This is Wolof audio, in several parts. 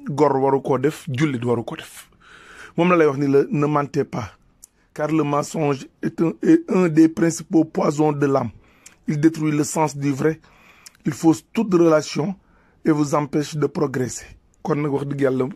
gor waru koo def jullit waru ko def moom la lay wax ni la ne mentez pas car le mensonge est un, est un des principaux poisons de l'âme il détruit le sens du vrai il fausse toute relation et vous empêche de progresser kon nag wax dëgg yàlla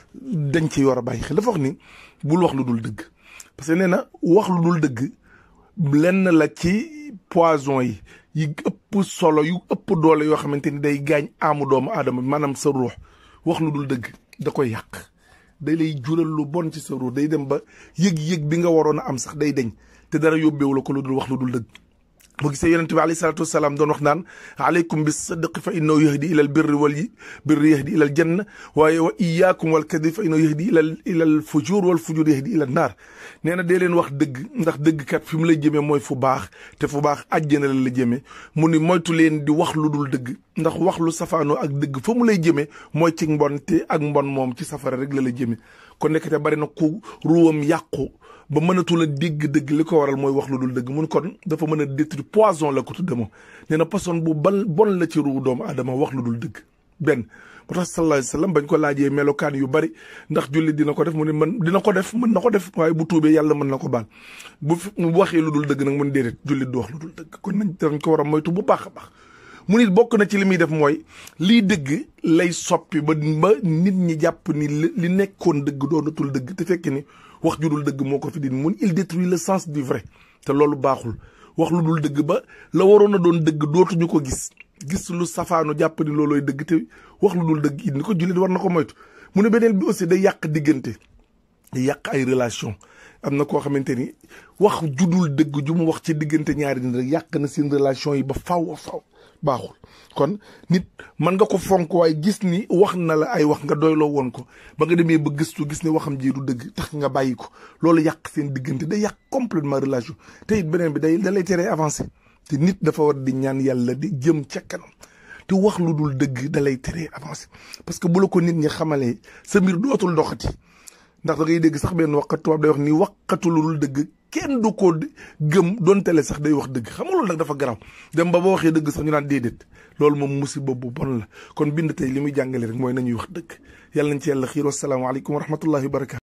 dañ ci war a bàyyi xel dafa wax ni bul wax lu dul dëgg parce que nee na wax lu dul dëgg lenn la ci poison yi yi ëpp solo yu ëpp doole yoo xamante ni day gaañ aamu doomu aadama bi maanaam sa ruux wax lu dul dëgg da koy yàq day lay jural lu bon ci sa ruux day dem ba yëg-yëg bi nga waroon a am sax day deñ te dara yóbbeewu la ko lu dul wax lu dul dëgg boo gisee yonente bi alayhi salaatu wasalaam doon wax naan aleykum bis sadqi fa innahu yahdi ila al birri wal birri yahdi ila al janna waaye wa iyaakum wal kadib fa innahu yahdi ila ila al fujur wal fujur yahdi ila naar nee na dee leen wax dëgg ndax dëgg kat fi mu lay jëmee mooy fu baax te fu baax àjjana la la jëmee mu ni moytu leen di wax lu dul dëgg ndax wax lu safaanoo ak dëgg fa mu lay jëmee mooy ci mbon te ak mbon moom ci safara rek la la jëmee kon nekkate bari na ku ruwam yàqu ba mënatul a dégg dëgg li ko waral mooy wax lu dul dëgg mun kon dafa mën a détruire poison la ko tudde moom nee na poison bu ban bon la ci ruu doomu aadama wax lu dul dëgg benn moo tax sallallahu alayhi wasallam bañ ko laajee melokaan yu bari ndax jullit dina ko def mu ne man dina ko def mën na ko def waaye bu tuubee yàlla mën na ko baal bu bu waxee lu dul dëgg nag mun déedéet jullit du wax lu dul dëgg kon nañ dañ ko war a moytu bu baax a baax mu nit bokk na ci li muy def mooy lii dëgg lay soppi ba ba nit ñi jàpp ni li nekkoon dëgg doonatul dëgg te fekk ni wax ju dul dëgg moo ko fi din mun il détruit le sens du vrai te loolu baaxul wax lu dul dëgg ba la waroon a doon dëgg dootuñu ko gis gis lu safaanu jàpp ni loolooy dëgg te wax lu dul dëgg it ni ko jullit war na ko moytu mu ne beneen bi aussi day yàq diggante day yàq ay relation am na koo xamante ni wax judul dëgg ju mu wax ci diggante ñaari nit rek yàq na seen relation yi ba faw a faw baaxul kon nit mën nga ko fonk waaye gis ni wax na la ay wax nga doyloo woon ko ba nga demee ba gëstu gis ni waxam ji du dëgg tax nga bàyyi ko loolu yàq seen diggante day yàq complètement relation te it beneen bi day da lay teree avancé te nit dafa war di ñaan yàlla di jëm ca kanam te wax lu dul dëgg da lay teree avancé parce que bu la ko nit ñi xamalee sa mbir dootul doxati ndax da ngay dégg sax benn waxkat tubaab day wax ni waxkatu lu dul dëgg kenn du ko gëm doon tele sax day wax dëgg xam nga loolu nag dafa garaw dem ba ba waxee dëgg sax ñu naan déedéet loolu moom musiba bu bon la kon bind tey li muy jàngale rek mooy nañuy wax dëgg yàlla nañ ci yàlla xiir wasalaamaaleykum wa rahmatullahi wa barakatu